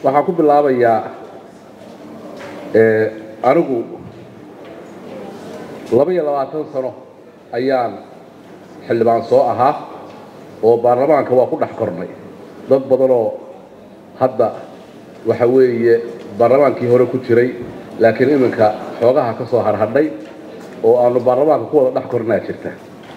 waxaan ku bilaabayaa anigu laba iyo labaatan sano ayaan xildhibaan soo ahaa oo baarlamaanka waa ku dhex kornay dad badanoo hadda waxa weeye baarlamaankii hore ku jiray laakiin iminka xoogaha ka soo harhadhay oo aanu baarlamaanka ku wada dhex kornaa jirta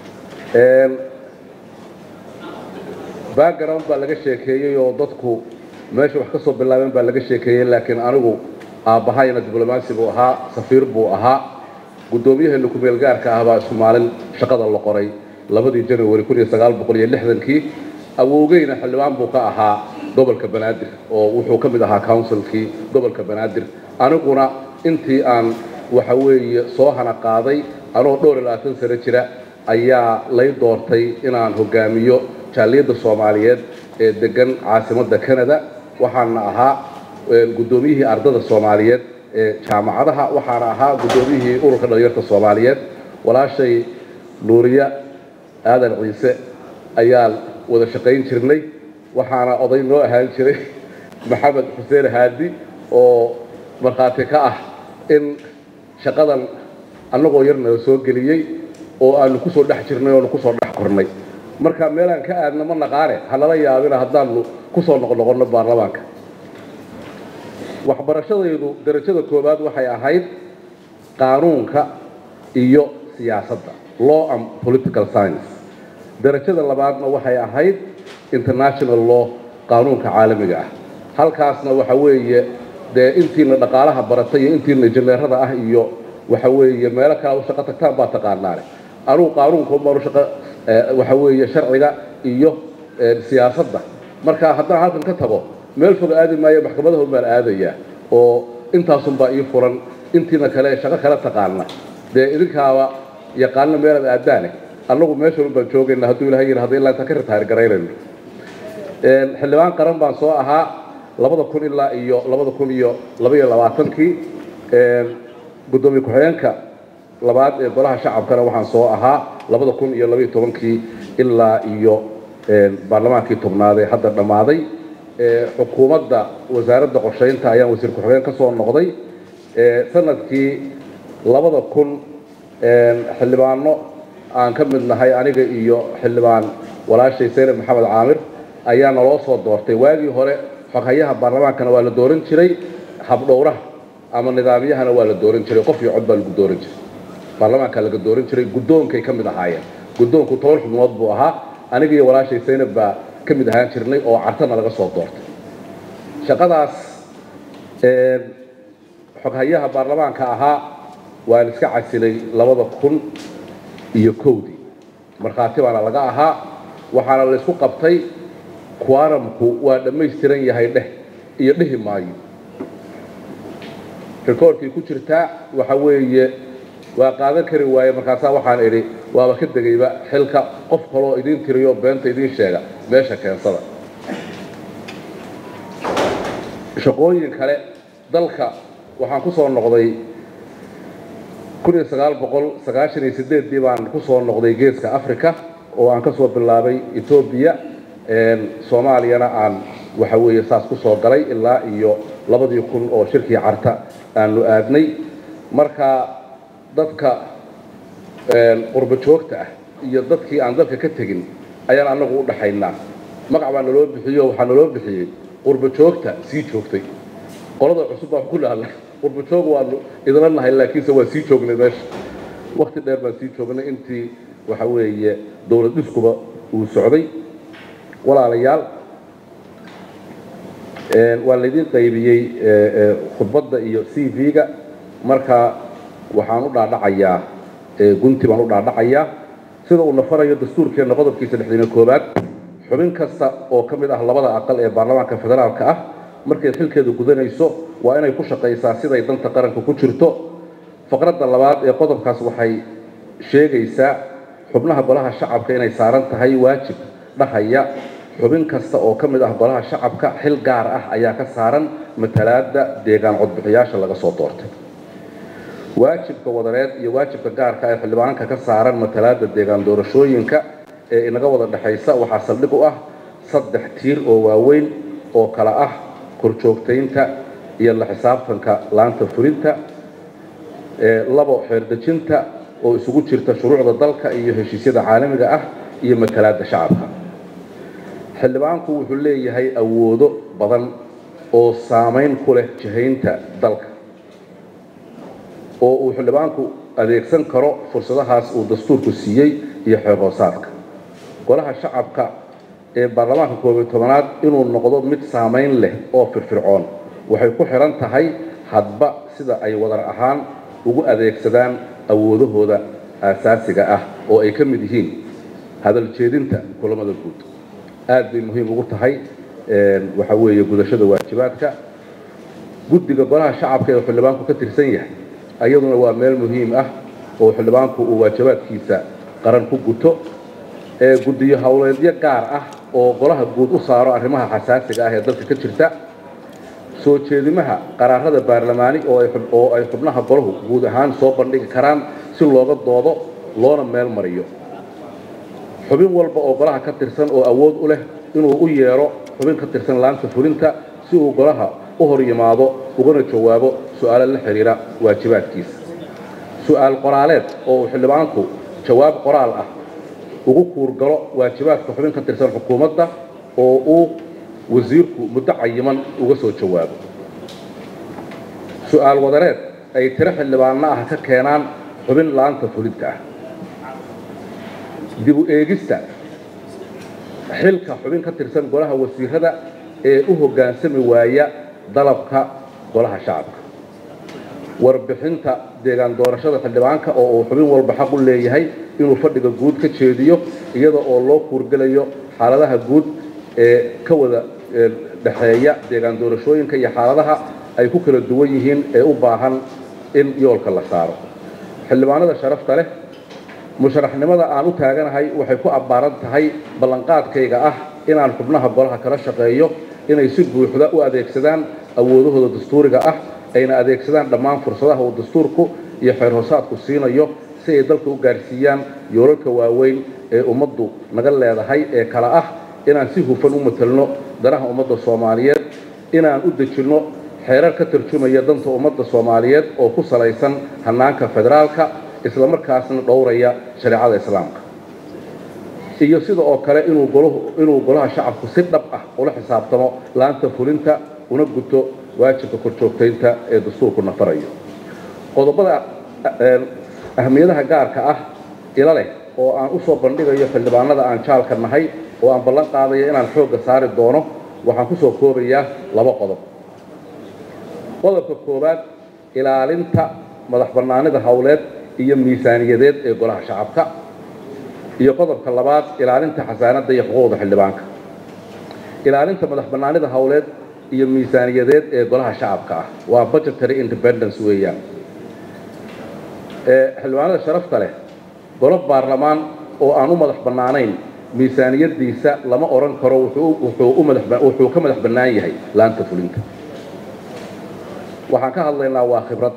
background baa laga sheekeeyey oo dadku meesha wax ka soo bilaabeen baa laga sheekeeyey laakiin anigu aabbahayna diblomaasi buu ahaa safiir buu ahaa guddoomiyaheena ku-meel gaarka ah baa isku maalin shaqada la qoray labadii january kun iyo sagaal boqol iyo lixdankii awowgeyna xildhibaan buu ka ahaa gobolka banaadir oo wuxuu ka mid ahaa councilkii gobolka banaadir aniguna intii aan waxa weeye soo hana qaaday anoo dhowr iyo labaatan sano jira ayaa lay doortay inaan hogaamiyo jaaliyadda soomaaliyeed ee degan caasimadda canada waxaana ahaa guddoomiyihii ardada soomaaliyeed ee jaamacadaha waxaana ahaa guddoomiyihii ururka dhalinyarta soomaaliyeed walaashay nuuriya aadan ciise ayaan wada shaqayn jirnay waxaana oday noo ahaan jiray maxamed xuseen haadi oo markhaati ka ah in shaqadan annagoo yar nala soo geliyey oo aanu kusoo dhex jirnay oonu kusoo dhex kornay marka meelaan ka aadna ma naqaane hanala yaabina haddaanu kusoo noqnoqonno baarlamaanka waxbarashadaydu darajada koowaad waxay ahayd qaanuunka iyo siyaasadda law and political science darajada labaadna waxay ahayd international law qaanuunka caalamiga ah halkaasna waxa weeye dee intiina dhaqaalaha baratay iyo intiina injineerada ah iyo waxa weeye meelo kale u shaqo tagtaan baa taqaanaane anugu qaanuunka umaanu shaqo waxa weeye sharciga iyo siyaasadda marka haddaan halkan ka tago meel fog aadi maayo maxkamadaha baan aadayaa oo intaasunbaa ii furan intiina kale shaqo kale taqaana dee idinkaaba yaqaana meelaad aadaane annagu meeshan baan joogayna hadduu ilahay yidhahdo ilaa intaan ka ritaayir garaynayno xildhibaan qaran baan soo ahaa labada kun ilaa iyo labada kun iyo laba iyo labaatankii guddoomiye ku-xigeenka labaad ee golaha shacabkana waxaan soo ahaa labada kun iyo labaiyo tobankii ilaa iyo baarlamaankii tobnaad ee hadda dhammaaday xukuumadda wasaaradda qorshaynta ayaan wasiir ku-xigeen ka soo noqday sanadkii labada kun xildhibaano aan ka mid nahay aniga iyo xildhibaan walaashay saynab maxamed caamir ayaa naloo soo doortay waagii hore xoghayaha baarlamaankana waa la dooran jiray habdhowraha ama nidaamyahana waa la dooran jiray qof iyo cod baa lagu dooran jiray baarlamaanka laga dooran jiray guddoonkay ka mid ahaayeen guddoonku toban xubnood buu ahaa aniga iyo walaashay saynab baa ka mid ahaan jirnay oo cartana laga soo doortay shaqadaas xoghayaha baarlamaanka ahaa waan iska casilay labada kun iyo kowdii markhaati baana laga ahaa waxaana la isku qabtay quaramku waa dhammaystiran yahay dheh iyo dhehi maayo rikoorkii ku jirtaa waxa weeye waa qaadan kari waaye markaasaa waxaan idhi waaba ka degayba xilka qof kaloo idiin tiriyo beenta idiin sheega meesha keensada shaqooyin kale dalka waxaan ku soo noqday kun iyo sagaal boqol sagaashan iyo sideeddii baan ku soo noqday geeska africa oo aan ka soo bilaabay etoobiya soomaaliyana aan waxa weeye saas ku soo galay ilaa iyo labadii kun oo shirkii carta aanu aadnay marka dadka qurbo joogta ah iyo dadkii aan dalka ka tegin ayaan annagu u dhaxaynaa magac baa naloo bixiyo waxaa naloo bixiyey qurbo joogta sii joogtay qolada cusub baan ku dhahnay qurbo joog waanu idinla nahay laakiinse waa sii joognay meesha wakti dheer baan sii joognay intii waxa weeye dowlad dhiskuba uu socday walaalayaal waa laydin qaybiyey khudbadda iyo c v-ga marka waxaan u dhaadhacayaa gunti baan u dhaadhacayaa sida uu nafarayo dastuurkeenna qodobkiisa lixdan iyo koowaad xubin kasta oo ka mid ah labada aqal ee baarlamaanka federaalka ah markay xilkeeda gudanayso waa inay ku shaqaysaa siday danta qaranka ku jirto faqradda labaad ee qodobkaas waxay sheegaysaa xubnaha golaha shacabka inay saaran tahay waajib dhahaya xubin kasta oo ka mid ah golaha shacabka xil gaar ah ayaa ka saaran matalaadda deegaan codbixiyaasha laga soo doortay waajibka wadareed iyo waajibka gaarka ee xildhibaanka ka saaran matalaadda deegaan doorashooyinka ee inaga wada dhexaysa waxaa saldhig u ah saddex tiir oo waaweyn oo kala ah korjoogtaynta iyo la xisaabtanka laanta fulinta labo xeerdejinta oo isugu jirta shuruucda dalka iyo heshiisyada caalamiga ah iyo matalaadda shacabka xildhibaanku wuxuu leeyahay awoodo badan oo saamayn ku leh jihaynta dalka oo uu xildhibaanku adeegsan karo fursadahaas uu dastuurku siiyey iyo xeer hoosaadka golaha shacabka ee baarlamaanka koobiyo tobanaad inuu noqdo mid saamayn leh oo firfircoon waxay ku xihan tahay hadba sida ay wadar ahaan ugu adeegsadaan awoodahooda aasaasiga ah oo ay ka mid yihiin hadal jeedinta kulamada guud aad bay muhiim ugu tahay waxa weeye gudashada waajibaadka guddiga golaha shacabka ee xildhibaanku ka tirsan yahay ayaduna waa meel muhiim ah oo xildhibaanku uu waajibaadkiisa qaran ku guto ee guddiyo howleedyo gaar ah oo golaha guud u saaro arrimaha xasaasiga ah ee dalka ka jirta soo jeedimaha qaraarada baarlamaani oo ay xubnaha golahu guud ahaan soo bandhigi karaan si looga doodo loona meel mariyo xubin walba oo golaha ka tirsan oo awood u leh inuu u yeedho xubin ka tirsan laanta fulinta si uu golaha u hor yimaado ugana jawaabo su-aalo la xidhiira waajibaadkiisa su-aal qoraaleed oo uu xildhibaanku jawaab qoraal ah ugu kuurgalo waajibaadka xubin ka tirsan xukuumadda oo uu wasiirku muddo cayiman uga soo jawaabo su-aal wadareed ay tiro xildhibaanno ah ka keenaan xubin laanta fulinta ah dib u eegista xilka xubin ka tirsan golaha wasiirada ee u hoggaansami waaya dalabka golaha shacabka warbixinta deegaan doorashada xildhibaanka oo uu xubin walba xaq u leeyahay inuu fadhiga guud ka jeediyo iyada oo loo kuurgelayo xaaladaha guud ee ka wada dhexeeya deegaan doorashooyinka iyo xaaladaha ay ku kala duwan yihiin ee u baahan in yoolka la saaro xildhibaanada sharafta leh musharaxnimada aan u taaganahay waxay ku abbaaran tahay ballanqaadkayga ah inaan xubnaha golaha kala shaqeeyo inay si buuxda u adeegsadaan awoodahooda dastuuriga ah ayna adeegsadaan dhammaan fursadaha uu dastuurku iyo xeer hoosaadku siinayo si ay dalka u gaarsiiyaan yoolalka waaweyn ee ummaddu naga leedahay ee kala ah inaan si hufan u matalno danaha ummadda soomaaliyeed inaan u dejinno xeerar ka tarjumaya danta ummadda soomaaliyeed oo ku salaysan hannaanka federaalka islamarkaasna dhowraya shareecada islaamka iyo sida oo kale inuu golaha shacabku si dhab ah ula xisaabtamo laanta fulinta una guto waajibka korjoogtaynta ee dastuurku nafarayo qodobada ahmiyadaha gaarka ah ila leh oo aan u soo bandhigayo xildhibaanada aan jaalka nahay oo aan ballan qaadayo inaan xoogga saari doono waxaan ku soo koobayaa laba qodob qodobka koowaad ilaalinta madax bannaanida howleed iyo miisaaniyadeed ee golaha shacabka iyo qodobka labaad ilaalinta xasaanadda iyo xuquuqda xildhibaanka ilaalinta madax bannaanida howleed iyo miisaaniyadeed ee golaha shacabka ah waa budgetary independence weeyaan xildhibaanada sharafta leh golo baarlamaan oo aan u madax bannaanayn miisaaniyadiisa lama odhan karo wuxuu ka madax bannaan yahay laanta fulinta waxaan ka hadlaynaa waa khibrad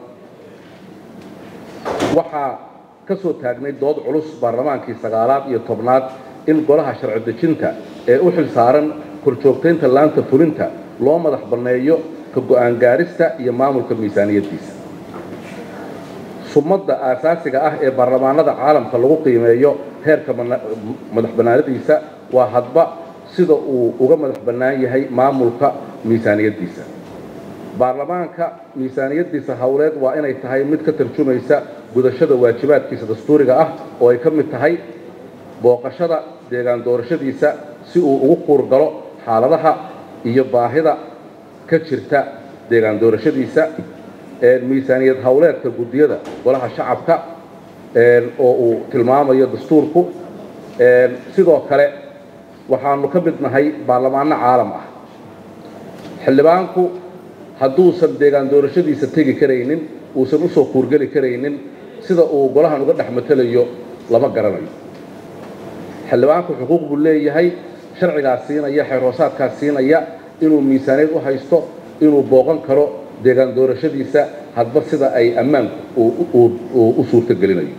waxaa ka soo taagnay dood culus baarlamaankii sagaalaad iyo tobnaad in golaha sharci dejinta ee u xil saaran korjoogtaynta laanta fulinta loo madax banneeyo ka go'aan gaarista iyo maamulka miisaaniyaddiisa sumadda aasaasiga ah ee baarlamaanada caalamka lagu qiimeeyo heerka madax bannaanadiisa waa hadba sida uu uga madax bannaan yahay maamulka miisaaniyaddiisa baarlamaanka miisaaniyaddiisa howleed waa inay tahay mid ka tarjumaysa gudashada waajibaadkiisa dastuuriga ah oo ay ka mid tahay booqashada deegaan doorashadiisa si uu ugu kuurgalo xaaladaha iyo baahida ka jirta deegaan doorashadiisa miisaaniyad howleedka guddiyada golaha shacabka oo uu tilmaamayo dastuurku sidoo kale waxaanu ka mid nahay baarlamaano caalam ah xildhibaanku hadduusan deegaan doorashadiisa tegi karaynin uusan usoo kuurgeli karaynin sida uu golahan uga dhex matelayo lama garanayo xildhibaanku xuquuq buu leeyahay sharcigaas siinaya xeer hoosaadkaas siinaya inuu miisaaniyad u haysto inuu booqan karo deegaan doorashadiisa hadba sida ay ammaanku u suurtogelinayo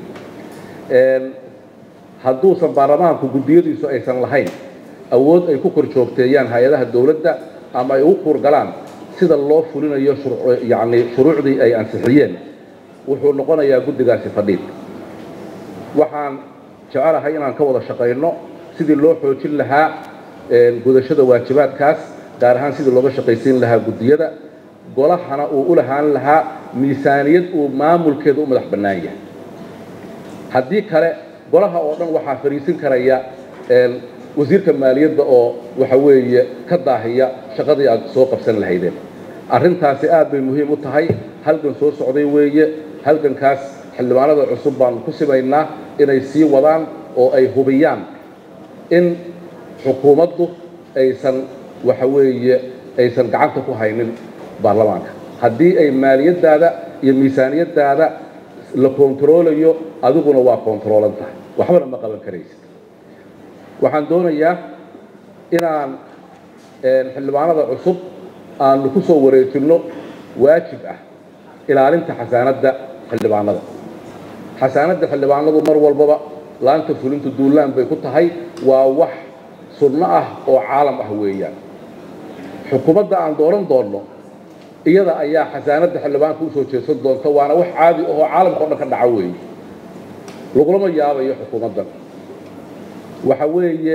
hadduusan baarlamaanku guddiyadiisu aysan lahayn awood ay ku kor joogteeyaan hay-adaha dowladda ama ay ugu kuurgalaan sida loo fulinayo yani shuruucdii ay ansixiyeen wuxuu noqonayaa guddigaasi fadhiid waxaan jecelahay inaan ka wada shaqayno sidii loo xoojin lahaa gudashada waajibaadkaas gaar ahaan sidii looga shaqaysiin lahaa guddiyada golahana uu u lahaan lahaa miisaaniyad uu maamulkeeda u madax bannaan yahay haddii kale golaha oo dhan waxaa fariisin karaya wasiirka maaliyadda oo waxa weeye ka daahiya shaqadii aad soo qabsan lahaydeen arrintaasi aad bay muhiim u tahay halgan soo socday weeye halgankaas xildhibaanada cusub baanu ku simaynaa inay sii wadaan oo ay hubiyaan in xukuumaddu aysan waxa weeye aysan gacanta ku haynin baarlamaanka haddii ay maaliyaddaada iyo miisaaniyaddaada la kontaroolayo adiguna waa kontaroolan tahay waxbana ma qaban karaysid waxaan doonayaa inaan xildhibaanada cusub aanu ku soo wareejinno waajib ah ilaalinta xasaanadda xildhibaanada xasaanadda xildhibaanadu mar walbaba laanta fulinta duulaan bay ku tahay waa wax sunno ah oo caalam ah weeyaan xukuumadda aan dooran doonno iyada ayaa xasaanadda xildhibaanka usoo jeedsan doonta waana wax caadi ahoo caalamka o dhan ka dhaca weeye lagulama yaabayo xukuumaddan waxa weeye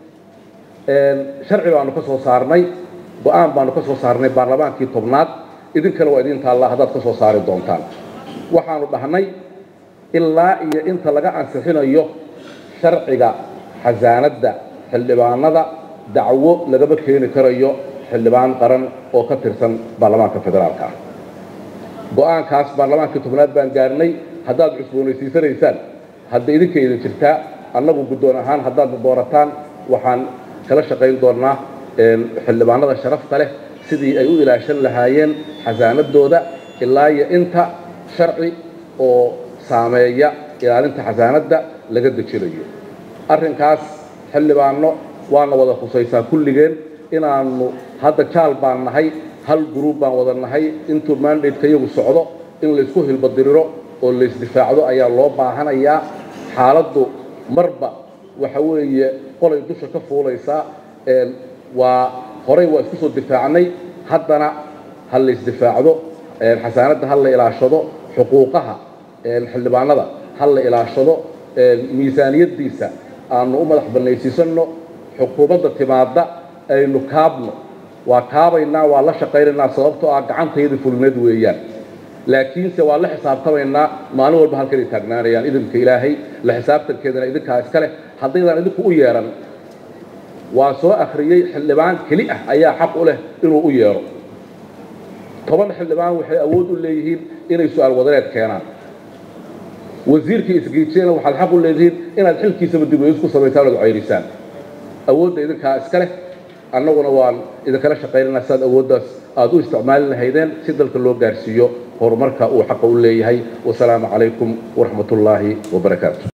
sharci baanu ka soo saarnay go-aan baanu ka soo saarnay baarlamaankii tobnaad idinkana waa idin taallaa haddaad ka soo saari doontaan waxaanu dhahnay ilaa iyo inta laga ansixinayo sharciga xasaanadda xildhibaanada dacwo lagama keeni karayo xildhibaan qaran oo ka tirsan baarlamaanka federaalka ah go-aankaas baarlamaankii tobnaad baan gaarnay haddaad cusboonaysiisanaysaan hadda idinka idin jirtaa annagu guddoon ahaan haddaad doorataan waxaan kala shaqayn doonnaa xildhibaanada sharafta leh sidii ay u ilaashan lahaayeen xasaanadooda ilaa iyo inta sharci oo saameeya ilaalinta xasaanadda laga dejinayo arrinkaas xildhibaano waana wada khusaysaa kulligeen inaannu hadda jaal baan nahay hal gruub baan wada nahay intuu mandateka iyagu socdo in laysku hilbadiriro oo laysdifaacdo ayaa loo baahanayaa xaaladdu marba waxa weeye qolay dusha ka fuulaysaa waa horey waa isku soo difaacnay haddana ha laysdifaacdo xasaanadda ha la ilaashado xuquuqaha xildhibaanada ha la ilaashado miisaaniyaddiisa aanu u madax bannaysiisanno xukuumadda timaadda aynu kaabno waa kaabaynaa waa la shaqaynaynaa sababtoo ah gacantayda fulineed weeyaan laakiinse waa la xisaabtamaynaa maalin walba halkanay taagnaanayaan idinka ilaahay la xisaabtankeedana idinkaa iska leh haddaydaan idinku u yeehan waa soo akhriyey xildhibaan keli ah ayaa xaq u leh inuu u yeedho toban xildhibaan waxay awood u leeyihiin inay su-aal wadareed keenaan wasiirkii isgiijiyana waxaad xaq u leedihiin inaad xilkiisaba dibweys ku samaysaan oad ceyrisaan awoodda idinkaa iska leh annaguna waan idinkala shaqaynana siaad awooddaas aad u isticmaali lahaydeen si dalka loo gaarsiiyo horumarka uu xaqa u leeyahay wasalaamu calaykum waraxmat ullaahi wabarakaatu